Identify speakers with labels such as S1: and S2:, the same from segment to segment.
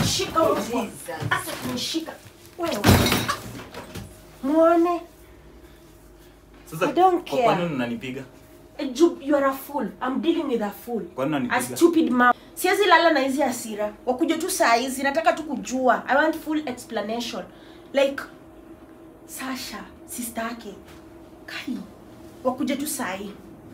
S1: shika huko.
S2: Jesus.
S1: Acha kunishika. Wewe. Muone.
S3: Sasa
S1: I don't
S3: kwa-
S1: care.
S3: kwa nini unanipiga?
S1: Ju- You are a fool. I'm dealing with a fool.
S3: Kwa nini
S1: A
S3: unanipiga?
S1: stupid mom. Siwezi lala na hizi hasira. Wakuja tu saa hizi. Nataka tu kujua. I want full explanation. Like Sasha, sister yake. Kai. Wakuja tu saa hii.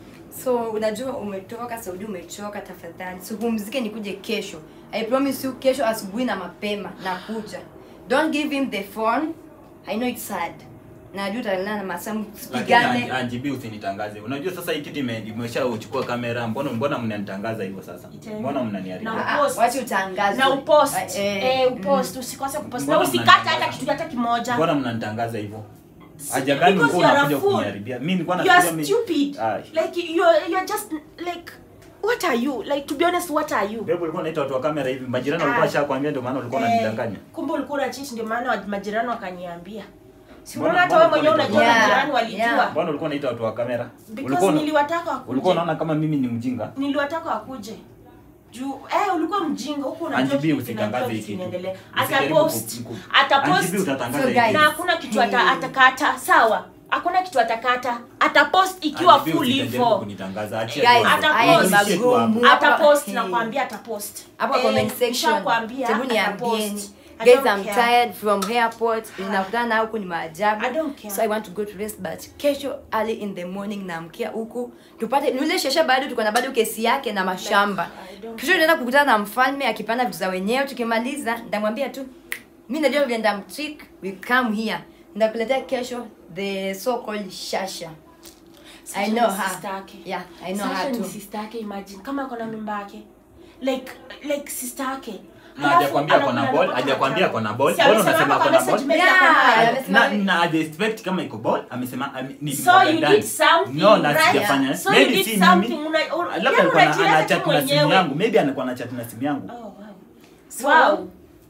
S2: so unajua umetoka saudi umechoka tafadhali sipumzike nikuje kesho i promise you kesho asubuhi na mapema nakuja don't give him the phone i know it's sad najua utalala na masamu
S3: Lakini
S2: pigane
S3: anjibi usinitangaze. Unajua sasa hii kitu ime- imeshachukua kamera. Mbona mbona mnanitangaza hivyo sasa?
S1: Itaenda.
S3: Mbona mnaniharibia?
S1: Na-
S2: Ah,
S1: Post.
S2: wacha utangazwe.
S1: Na upost.
S2: Ah,
S1: Eh,
S2: eh,
S1: upost. Usikose kupost. Na
S3: Mbona
S1: usikate
S3: mnanitangaza?
S1: hata kitu hata kimoja.
S3: Mbona mnanitangaza hivyo? Haja gani
S1: Because
S3: ulikuwa
S1: you are a
S3: unakuja
S1: fool.
S3: kuniharibia? Mimi nilikuwa
S1: you
S3: nafikiria
S1: are
S3: mimi-
S1: stupid
S3: Ai.
S1: like you're you're just like what are you like to be honest what are you
S3: Bebo ulikuwa unaita watu wa kamera hivi. Majirani walikuwa
S1: Ah.
S3: washakwambia ndio maana ulikuwa
S1: Eh,
S3: unanidanganya.
S1: kumbe ulikuwa na cheat ndio maana wa- majirani wakaniambia si
S3: Mbona-
S1: unaona hata
S3: mbona
S1: wewe mwenyewe
S3: ulikuwa
S1: unajua
S2: unaita-
S1: majirani
S2: Yeah,
S1: walijua
S3: Mbona ulikuwa unaita watu wa kamera?
S1: because
S3: Ulikuwa una-
S1: niliwataka wakuje
S3: ulikuwa unaona kama mimi ni mjinga?
S1: niliwataka wakuje juu eh ulikuwa mjinga huko unajua
S3: Anjibi
S1: kitu
S3: usitangaze
S1: kinajua
S3: hii
S1: kitu
S3: kitu.
S1: kinaendelea
S3: Usijaribu
S1: atapost
S3: ku- ku-
S1: atapost
S3: Anjibi utatangaza
S2: So
S3: hii
S2: guys,
S3: kitu.
S1: na hakuna kitu ata,
S2: Hey.
S1: atakata sawa hakuna kitu atakata atapost ikiwa
S3: Anjibi
S1: full
S3: usijaribu
S1: hivyo
S3: kunitangaza. Achia
S2: Guys,
S3: tu hapo.
S1: haya ni
S3: Nishie tu hapo.
S2: magumu.
S1: atapost
S2: Hey.
S1: nakwambia atapost
S2: hapa
S1: Eh,
S2: comment section
S1: nishakwambia,
S2: hebu
S1: atapost.
S2: niambieni
S1: I
S2: guys
S1: don't
S2: i'm
S1: care.
S2: tired from airport ninakutana na huku ni maajabu
S1: I don't care.
S2: so i want to go to rest but kesho early in the morning naamkia huku tupate yule shesha bado tuko na bado kesi yake na mashamba
S1: I don't
S2: kesho tunaenda kukutana na mfalme akipanda vitu za wenyewe tukimaliza nitamwambia tu mi najua vile ndamtrick we come here ndakuletea kesho the so called shasha
S1: Sasha
S2: I know
S1: ni
S2: her.
S1: sister yake.
S2: Yeah, I know
S1: Sasha
S2: her
S1: ni
S2: too.
S1: sister yake imagine kama ako na mimba yake like like sister yake
S3: Na hajakwambia ako na ball, hajakwambia ako na ball.
S1: Si
S3: Mbona
S1: amesema
S3: unasema
S1: hapa
S3: ako
S1: kwa
S3: na
S1: message
S3: ball?
S1: message ako
S2: Yeah,
S1: nayo.
S2: amesema-
S3: na na haja expect kama iko ball amesema ame- ni
S1: So
S3: mwaga
S1: you
S3: ndani.
S1: did something,
S3: no na
S1: right?
S3: sijafanya
S1: So you
S3: maybe
S1: did
S3: si
S1: something,
S3: mimi
S1: una- una-
S3: labda
S1: yani
S3: alikuwa na-
S1: unajieleza
S3: ana
S1: tu
S3: chat na simu
S1: mwenyewe.
S3: yangu maybe anakuwa na chat na simu yangu
S1: Oh, wow.
S2: So-
S1: wow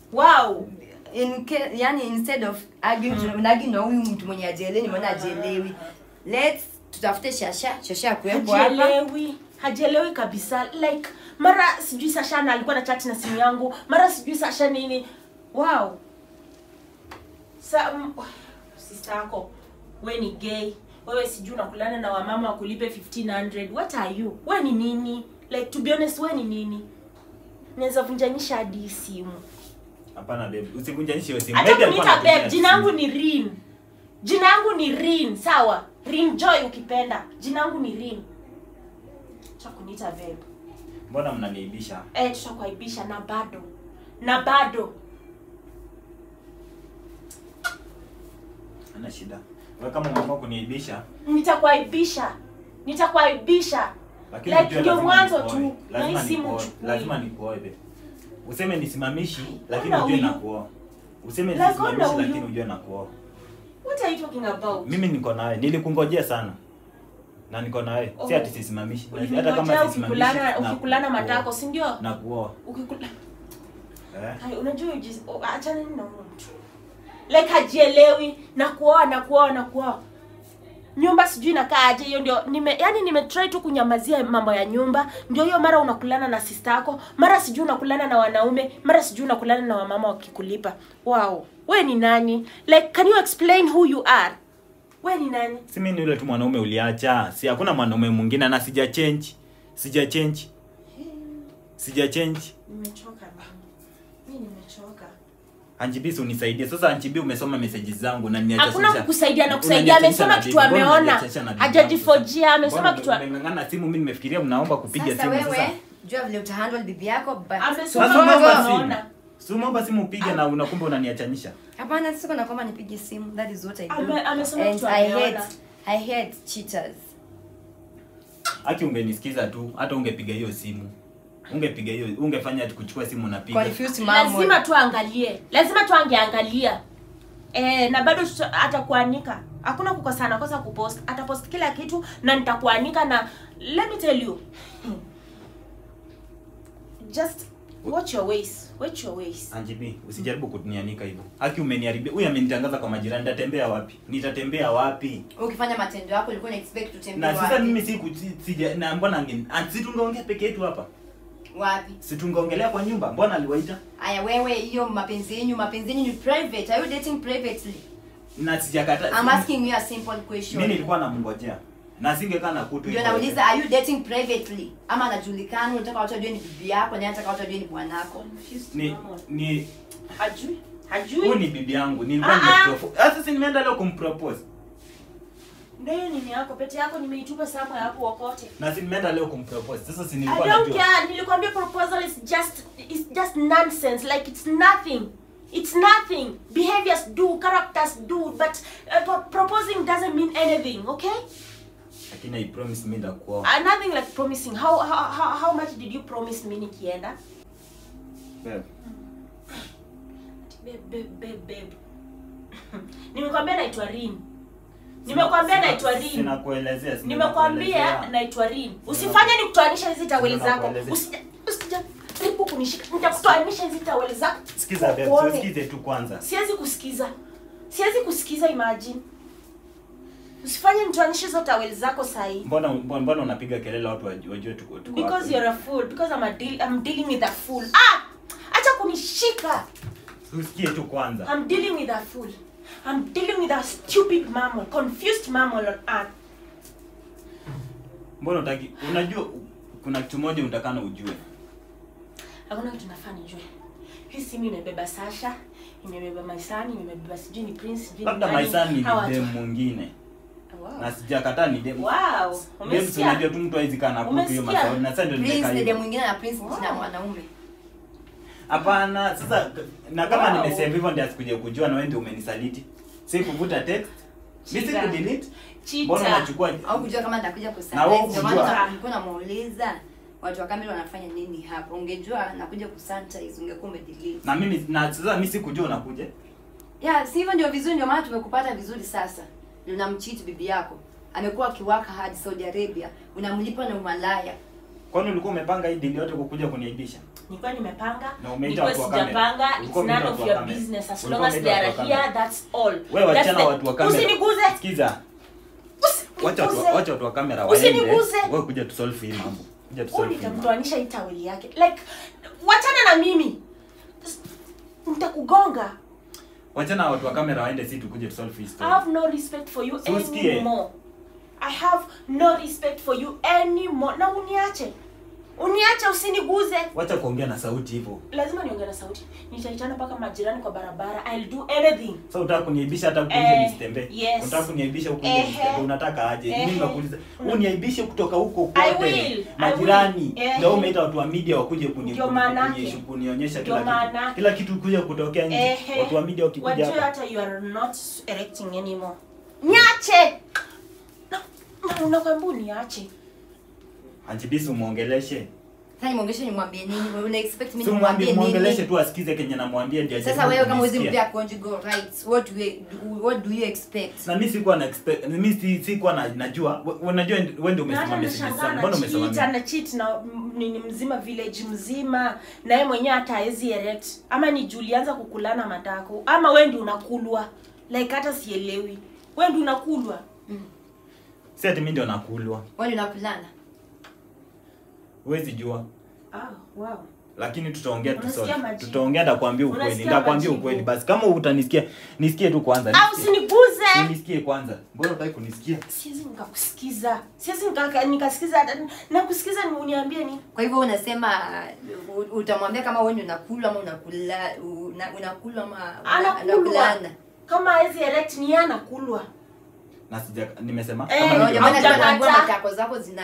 S1: wow
S2: in ca- yani instead of arguing mm. unagi na huyu mtu mwenye ajielewi nimeona ajielewi let's tutafute shasha shasha kuwepo hapa
S1: hajielewi hajielewi kabisa like mara sijui sasha na alikuwa na chat na simu yangu mara sijui sasha nini wow sa mm, sister yako we ni gay wewe sijui unakulana na wamama wakulipe 1500 what are you we ni nini like to be honest we ni nini naweza vunjanisha hadi hii simu
S3: hapana babe usivunjanishe hiyo simu
S1: hata
S3: Maybe alikuwa
S1: kuniita
S3: anatumia
S1: babe jina yangu
S3: simu.
S1: ni rin jina yangu ni rin sawa rin joy ukipenda jina yangu ni rin cha kuniita babe
S3: mbona mnaniibisha
S1: eh tutakuaibisha na bado na bado
S3: ana shida wewe kama umeamua kuniibisha
S1: nitakuaibisha nitakuaibisha
S3: lakini
S1: Like,
S3: ujue
S1: ndio
S3: lazima
S1: mwanzo
S3: nikuoe.
S1: tu, na
S3: lazima
S1: hii simu
S3: nikuoe.
S1: uchukue.
S3: lazima nikuoe babe useme nisimamishi lakini
S1: Ona
S3: ujue
S1: huyu.
S3: nakuoa useme
S1: Like, ona
S3: nisimamishi
S1: huyu.
S3: lakini ujue nakuoa
S1: what are you talking about
S3: mimi niko nawe nilikungojea sana na niko nawe si
S1: Oh.
S3: ati sisimamishi Na hata
S1: Uliningojea
S3: kama sisimamishi
S1: ukikulana
S3: na
S1: ukikulana
S3: kuoa.
S1: matako si ndio
S3: na kuoa
S1: ukikula
S3: eh
S1: Hai, unajua ujiz- oh, achana na huyo mtu like hajielewi na kuoa na kuoa na kuoa nyumba sijui inakaa aje hiyo ndio nime yani nimetry tu kunyamazia mambo ya nyumba ndio hiyo mara unakulana na sister yako mara sijui unakulana na wanaume mara sijui unakulana na wamama wakikulipa wow we ni nani like can you explain who you are we ni nani
S3: si mimi ni yule tu mwanaume uliacha si hakuna mwanaume mwingine na sija change sija change sija change
S1: nimechoka mimi nimechoka
S3: Anjibisi unisaidie. Sasa Anjibi umesoma messages zangu na niacha
S1: hakuna
S3: sasa-
S1: kukusaidia na kusaidia
S3: unaniachanisha
S1: amesoma
S3: na
S1: kitu
S3: bibi. Mbona
S1: ameona
S3: unaniachanisha na bibi yangu
S1: hajajifojia
S3: sasa?
S1: amesoma
S3: Mbona
S1: kitu a-
S3: umeng'ang'ana simu mimi nimefikiria mnaomba kupiga
S2: sasa
S3: simu
S2: wewe
S3: sasa.
S2: jua vile utahandle bibi yako but
S1: amesoma
S3: Sasa unaomba
S1: kitu
S3: simu.
S1: ameona
S3: Si umeomba simu upige na unakumbe unaniachanisha.
S2: hapana siko na kwamba nipige simu that is what i do
S1: Ame- amesoma
S2: and
S1: kitu
S2: i
S1: ameona.
S2: hate i hate cheaters
S3: Haki ungenisikiza tu hata ungepiga hiyo simu. Ungepiga hiyo ungefanya ati kuchukua simu unapiga.
S2: confused mom
S1: lazima tuangalie lazima tuangeangalia e, na bado tuta- atakuanika hakuna kukosana kosa kupost atapost kila kitu na nitakuanika na let me tell you just watch your ways watch your ways
S3: Anjibi, usijaribu kunianika hivyo. Haki umeniharibia. Huyu amenitangaza kwa majirani. Nitatembea wapi? Nitatembea wapi?
S2: ukifanya matendo yako ulikuwa na expect tutembee
S3: Na sasa
S2: wapi?
S3: mimi siku si- sija na mbona ange si tungeongea peke yetu hapa.
S2: wapi
S3: si tungeongelea kwa nyumba mbona aliwaita
S2: aya wewe hiyo mapenzi yenyu mapenzi yenyu ni private are you dating privately
S3: na sijakata
S2: i'm asking you a simple
S3: mimi
S2: question
S3: nilikuwa namngojea na singekaa na kutu
S2: ndio
S3: hivyo.
S2: nauliza are you dating privately ama anajulikana unataka watu wajue ni bibi yako na yeye anataka watu wajue ni bwanako
S3: ni ni
S1: hajui
S3: huyu
S1: hajui
S3: ni bibi yangu nilikuwa
S1: Ah, ah.
S3: nimepropose sasa si nimeenda leo kumpropose
S1: ndio hiyo nini yako pete yako nimeitupa sama hapo wakote
S3: na si nimeenda leo kumpropose sasa si
S1: I
S3: nilikuwa
S1: don't
S3: najua
S1: care. Nilikwambia proposal is just it's just nonsense. Like it's nothing. It's nothing. Behaviors do, characters do, but uh, pro- proposing doesn't mean anything. Okay?
S3: lakini i promise mimi ndakuoa
S1: Uh, nothing like promising. How, how how how much did you promise me nikienda?
S3: Babe,
S1: Babe, babe, babe, babe. Nimekwambia naitwa Rin. Nimekwambia
S3: sina-
S1: naitwa Rin.
S3: sinakuelezea sina
S1: Nimekwambia
S3: kuelezea.
S1: naitwa Rin. Usifanye nikutoanisha hizi taweli zako.
S3: Ninakuelezea.
S1: Usija usijaribu kunishika. Nitakutoanisha hizi taweli zako.
S3: sikiza babe
S1: Uone.
S3: tusikize tu kwanza
S1: siwezi kusikiza siwezi kusikiza imagine usifanye nitoanishe hizo taweli zako sahii
S3: mbona mbona mbona unapiga kelele watu wajue wajue tuko tuko
S1: because
S3: wapi?
S1: you're a fool because I'm, a deal, I'm dealing with a fool ah acha kunishika
S3: tusikie tu kwanza
S1: I'm dealing with a fool I'm dealing with a stupid mammal confused mammal on earth
S3: mbona utaki unajua kuna kitu moja unatakana ujue
S1: hakuna kitu nafaa nijue hii simu imebeba Sasha imebeba Maisani imebeba sijui ni Prince sijui ni
S3: labda
S1: nani.
S3: maisani ni
S1: Hawa watu-
S3: dem mwingine
S1: Wow.
S3: na sijakataa ni dem
S1: Wow,
S3: dem si unajua
S1: umesikia?
S3: tu mtu haizi kana kutu hiyo
S1: Umesikia?
S3: mashauri na sasa ndio
S2: prince
S3: nimekaa
S2: dede
S3: hivyo
S2: mwingine na prince
S1: Wow.
S2: na mwanaume
S3: hapana sasa na kama
S1: Wow.
S3: nimesema hivyo ndio asikuje kujua na wewe ndio umenisaliti si kuvuta text mimi
S1: Cheater.
S3: sikudelete
S1: Cheater.
S3: mbona unachukua
S2: au kujua kama nitakuja
S3: Na wewe
S2: kusurprise ndio
S3: kujua.
S2: maana nilikuwa namuuliza watu wa kamera wanafanya nini hapa ungejua nakuja kusanitize ungekuwa umedelete
S3: na mimi na sasa mimi sikujua unakuja
S2: ya si hivyo ndio vizuri ndio maana tumekupata vizuri sasa unamcheat bibi yako amekuwa akiwaka hadi Saudi Arabia unamlipa na umalaya
S3: kwani ulikuwa umepanga hii deal yote kukuja kuniaibisha
S1: nilikuwa nimepanga
S3: Na umeita
S1: nilikuwa
S3: watu wa kamera.
S1: sijapanga it's
S3: Ulikuwa
S1: none
S3: umeita
S1: of
S3: watu wa
S1: your
S3: kamera.
S1: business as
S3: Ulikuwa
S1: long as
S3: umeita
S1: they are
S3: watu wa kamera.
S1: here that's all
S3: wewe
S1: That's
S3: wachana
S1: the-
S3: watu wa kamera
S1: usiniguze
S3: sikiza wacha watu
S1: usiniguze
S3: wacha watu wa kamera waende
S1: Usiniguze.
S3: wewe kuja tu solve hii mambo kuja tu
S1: Huyu
S3: solve hii mambo
S1: nitamtoanisha hii taweli yake like wachana na mimi nitakugonga
S3: wachana watu wa kamera waende si tukuje tu solve hii
S1: I
S3: story
S1: have no respect for you
S3: So usikie.
S1: anymore I have no respect for you anymore na uniache uniache usiniguze
S3: wacha kuongea na sauti hivyo
S1: lazima niongee na sauti nitaitana mpaka majirani kwa barabara I'll do anything
S3: sasa unataka kuniaibisha hata huku
S1: Eh,
S3: nje nisitembee
S1: yes.
S3: unataka kuniaibisha huku nje
S1: Ehe.
S3: nisitembee unataka aje
S1: Ehe.
S3: mimi nakuuliza
S1: Una-
S3: uniaibishe kutoka huko
S1: I
S3: kote
S1: will, I
S3: majirani
S1: will. Ehe.
S3: ndio umeita watu wa media wakuje kuni
S1: Ndio
S3: kuni-
S1: maanake.
S3: kuni- kunionyesha
S1: Ndio
S3: kila kitu
S1: maanake.
S3: kila kitu kuja kutokea nje
S1: Ehe.
S3: watu wa media wakikuja
S1: wajue
S3: hapa
S1: hata you are not erecting anymore niache Na- na- nakwambia uniache
S3: Anjibisi umuongeleshe
S2: sasa nimwongeshe nimwambie nini wewe una expect mimi
S3: si umwambie
S2: nimwambie
S3: muongeleshe
S2: nini
S3: tu asikize kenye namwambia ndio
S2: sasa
S3: ajaribu
S2: wewe kama huwezi
S3: kunisikia.
S2: mpea conjugal rights what do you, what do you expect
S3: na mimi sikuwa na expect mimi si sikuwa na najua we- unajua wewe ndio
S1: Na hata
S3: umesema message
S1: nashangaa
S3: sana mbona umesema
S1: cheat,
S3: mimi
S1: ana cheat na m- nini mzima village mzima na yeye mwenyewe hata haezi erect ama ni juu ulianza kukulana matako ama wewe ndio unakulwa like hata sielewi wewe ndio unakulwa
S3: si ati mimi ndio nakulwa
S2: wewe ndio unapulana
S3: huwezi jua
S1: ah wow
S3: lakini tutaongea tu
S1: Unasikia
S3: sote.
S1: majibu?
S3: tutaongea ndakwambia ukweli
S1: Unasikia
S3: ndakwambia
S1: majibu?
S3: ukweli basi kama utanisikia nisikie tu kwanza
S1: au
S3: nisikie.
S1: usiniguze
S3: nisikie kwanza mbona utaki kunisikia
S1: siwezi nikakusikiza siwezi nika- nikasikiza hata nakusikiza ni uniambie ni
S2: kwa hivyo unasema uh, utamwambia kama wewe ndio unakula ama unakula una, unakula ama una-
S1: anakulwa
S2: unakulana
S1: kama haezi erect ni yeye anakulwa
S3: na sija nimesema
S1: Eh,
S3: kama
S2: Unajua
S3: ndio-
S2: maana
S1: Haujakata.
S2: tunaambiwa matako zako zina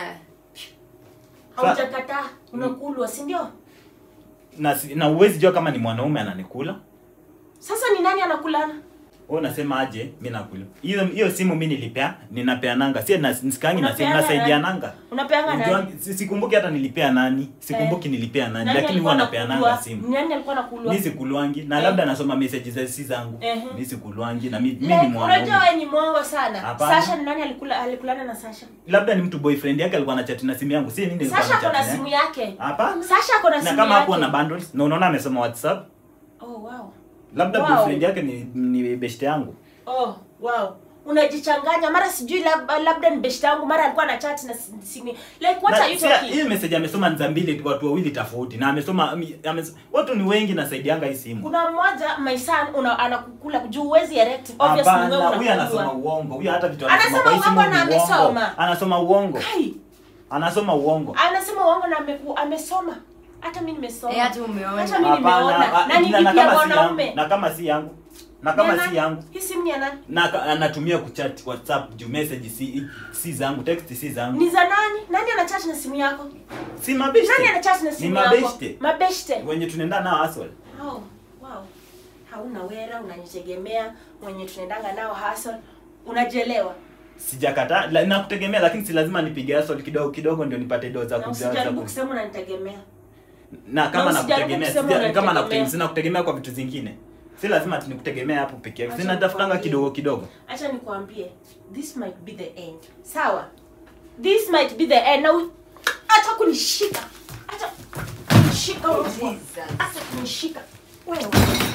S1: haujakataa unakulwa si ndio
S3: na si- na uwezi jua kama ni mwanaume ananikula
S1: sasa ni nani anakulana
S3: wewe unasema aje mimi nakula hiyo hiyo simu mimi nilipea ninapeananga si na nisikangi na simu
S1: Unapeana
S3: nasaidiananga
S1: unapeanga nani
S3: Unajua, si- sikumbuki hata nilipea nani sikumbuki nilipea nani
S1: Nani
S3: lakini
S1: alikuwa
S3: huwa napeananga
S1: anakulwa?
S3: simu
S1: Nani alikuwa anakulwa?
S3: mi sikulwangi na
S1: Eh.
S3: labda nasoma message za si zangu
S1: Ehe.
S3: mi sikulwangi na mi, mi
S1: Like,
S3: ni
S1: unajua
S3: mwanaume
S1: wewe ni mwongo sana.
S3: Hapana.
S1: Sasha ni nani alikula alikulana na Sasha?
S3: labda ni mtu boyfriend yake alikuwa anachati na simu yangu si mimi nilikuwa
S1: Sasha ako na
S3: nachati
S1: simu
S3: naye.
S1: yake.
S3: hapana
S1: Sasha ako na
S3: na
S1: simu
S3: kama hapo
S1: yake.
S3: na bundles na unaona amesoma whatsapp
S1: Oh wow.
S3: labda
S1: Wow.
S3: boyfriend yake ni ni beshte yangu
S1: Oh wow. unajichanganya mara sijui labda, labda ni beshta yangu mara alikuwa na chat na si- simi like what
S3: Na
S1: are you
S3: sia-
S1: talking
S3: hii message amesoma ni za mbili watu wawili tofauti na amesoma ami- ames, watu ni wengi nasaidianga hii simu
S1: kuna mmoja my son una, anakukula juu huwezi erect obviously wewe
S3: hapana huyu anasoma
S1: unakulwa
S3: uongo huyu hata vitu
S1: Anasema
S3: anasoma kwa hii simu
S1: uongo na
S3: ni uongo
S1: amesoma.
S3: anasoma uongo
S1: kai
S3: anasoma uongo
S1: anasema uongo na ameku, amesoma hata mimi nimesoma
S2: Eh, hata umeona.
S1: hata mimi
S3: Hapana,
S1: nimeona
S3: ah,
S1: na ni
S3: na-
S1: bibi
S3: na
S1: ya
S3: kama si yangu
S1: mwanaume
S3: na kama si yangu na
S1: Ni ya
S3: kama
S1: nani?
S3: si yangu
S1: hii simu ni ya nani
S3: na ka- anatumia kuchat whatsapp juu message si si zangu text si zangu
S1: ni za nani nani anachat na simu yako
S3: si mabeshte
S1: nani anachat na
S3: ni
S1: simu yako
S3: mabeshte
S1: mabeshte
S3: wenye tunaenda nao hustle
S1: oh, wow hauna wera unanitegemea mwenye tunaendanga nao hustle unajelewa
S3: sijakata la, nakutegemea lakini si lazima nipige hustle kidogo kidogo ndio nipate do za
S1: na
S3: kuja za
S1: usijaribu
S3: ku-
S1: kusema unanitegemea
S3: na kama
S1: na usijaribu
S3: nakutegemea
S1: kusema
S3: sija- kama
S1: unanitegemea.
S3: nakutegemea sina kutegemea kwa vitu zingine si lazima ati nikutegemea hapo peke yake
S1: Acha
S3: sina tafutanga
S1: nikwambie.
S3: kidogo kidogo
S1: acha nikwambie this might be the end sawa this might be the end na u- hata kunishika hata kunishika mbwa.
S2: Jesus.
S1: hata kunishika wewe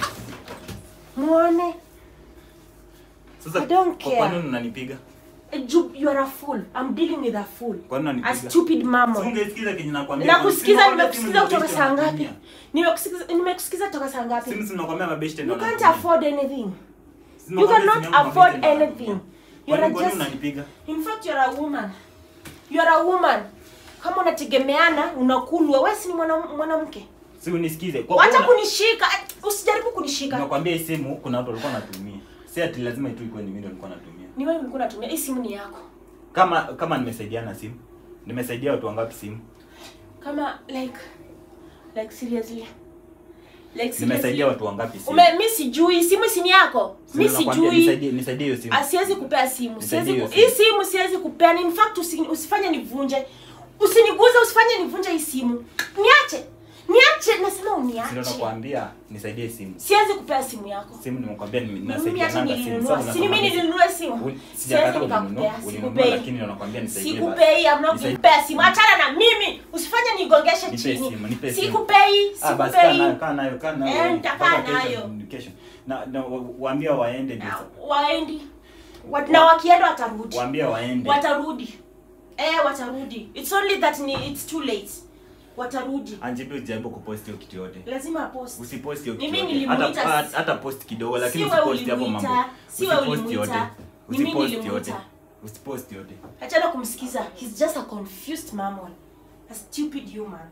S1: muone
S3: sasa
S1: I don't
S3: kwa-
S1: care.
S3: kwa nini unanipiga
S1: Ju- you are a fool i'm dealing with a fool
S3: kwa nini
S1: a
S3: unanipiga
S1: stupid mamon
S3: ungesikiza kenye nakwambia
S1: nakusikiza
S3: Simu
S1: nimekusikiza kutoka
S3: mabeshte
S1: saa ngapi
S3: wanatumia.
S1: nimekusikiza nimekusikiza kutoka saa ngapi
S3: simu sinakwambia mabeshte
S1: you
S3: ndio
S1: can't
S3: wanatumia.
S1: afford anything
S3: Sina
S1: you
S3: kwambia
S1: cannot
S3: simu yangu
S1: afford
S3: mabeshte ndio
S1: anything.
S3: wanatumia.
S1: You're
S3: Kwa nini- kwa nini
S1: just-
S3: unanipiga
S1: in fact you're a woman you're a woman kama unategemeana unakulwa wewe si ni mwana- mwanamke
S3: si unisikize kwa
S1: wacha
S3: kuwa-
S1: kunishika usijaribu kunishika
S3: nakwambia hii simu kuna watu walikuwa wanatumia si ati lazima tu ikuwe ni mimi ndio nilikuwa natumia
S1: ni wewe ulikuwa unatumia hii simu ni yako
S3: kama kama nimesaidiana simu nimesaidia watu wangapi simu
S1: kama like like seriously like
S3: nimesaidia
S1: seriously
S3: watu wangapi simu
S1: ume mi sijui simu si ni yako
S3: Si
S1: mi
S3: nakwambia,
S1: sijui
S3: nisaidie nisaidie hiyo simu
S1: Ah, siwezi kupea simu
S3: Nisaidie
S1: siwezi ku...
S3: hiyo
S1: hii simu siwezi kupea in fact usi, usifanye nivunje usiniguze usifanye nivunje hii simu niache niache nasema
S3: Sio
S1: uniache
S3: nakwambia nisaidie simu
S1: siwezi kupea simu yako
S3: simu nimekwambia ni-
S1: mimi hata
S3: nasaidiananga simu
S1: nilinunua
S3: Sasa
S1: si mimi
S3: unakwambia-
S1: nilinunua simu
S3: Uli-
S1: siwezi
S3: sijakataa ulinunua
S1: nikakupea
S3: ulinunua
S1: sikupei
S3: lakini nakwambia nisaidie basi.
S1: sikupei amna
S3: Nisaidie.
S1: kupea simu achana na mimi usifanye nigongeshe
S3: Nipe
S1: chini
S3: simu, nipe simu.
S1: sikupei
S3: Ah, basi kaa nayo
S1: sikupei
S3: kaa nayo kaa nayo
S1: Eh, nitakaa
S3: mpaka kesho,
S1: nayo.
S3: kesho na na wa- waambia waende ndio
S1: Ah, waendi Wa- na wakienda watarudi
S3: waambia waende
S1: watarudi eh watarudi it's only that ni it's too late watarudi
S3: anjibi ujaribu kupost hiyo kitu yote
S1: lazima post
S3: usipost hiyo
S1: Mimi
S3: kitu yote
S1: nilimuita
S3: hata
S1: si-
S3: hata post kidogo lakini
S1: si wewe
S3: usipost hapo
S1: ulimuita,
S3: mambo
S1: si wewe
S3: usipost
S1: ulimuita,
S3: yote
S1: ni mimi
S3: usipost
S1: nilimuita.
S3: yote usipost yote
S1: achana kumsikiza he's just a confused mamon a stupid human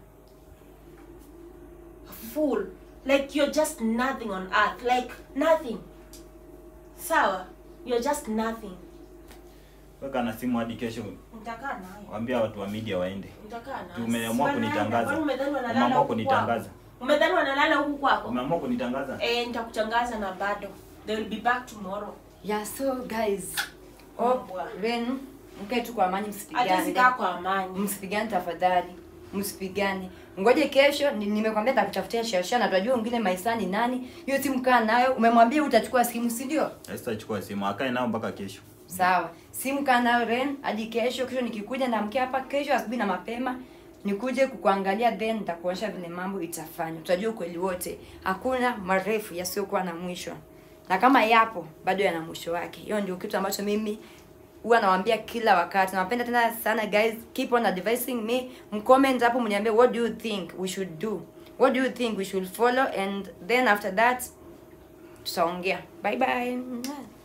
S1: a fool like you're just nothing on earth like nothing sawa you're just nothing
S3: weka na simu hadi kesho
S1: nitakaa nayo
S3: waambia watu wa media waende
S1: nitakaa nayo
S3: Umeamua
S1: Si
S3: kunitangaza.
S1: wanaenda, kwani umedhani wanalala
S3: Umeamua
S1: huku
S3: kunitangaza.
S1: kwako? umedhani wanalala huku kwako
S3: umeamua kunitangaza
S1: eh nitakutangaza na bado they will be back tomorrow
S2: yeah so guys hope
S1: Mbwa.
S2: Ren mkae tu kwa amani
S1: hata
S2: msipigane
S1: sikaa kwa amani
S2: msipigane tafadhali msipigane ngoje kesho ni- nimekwambia takutafutia shasha na tunajua mwingine maisa ni nani hiyo simu kaa nayo umemwambia utachukua simu si ndio
S3: sitachukua simu akae nao mpaka kesho
S2: sawa simu kaa nayo ren hadi kesho kesho nikikuja namkia hapa kesho asubuhi na mapema nikuje kukuangalia then nitakuonyesha vile mambo itafanywa tutajua ukweli wote hakuna marefu yasiyokuwa na mwisho na kama yapo bado yana mwisho wake hiyo ndio kitu ambacho mimi huwa nawaambia kila wakati nawapenda tena sana guys keep on advising me mcomment hapo mniambie what do you think we should do what do you think we should follow and then after that tutaongea bye bye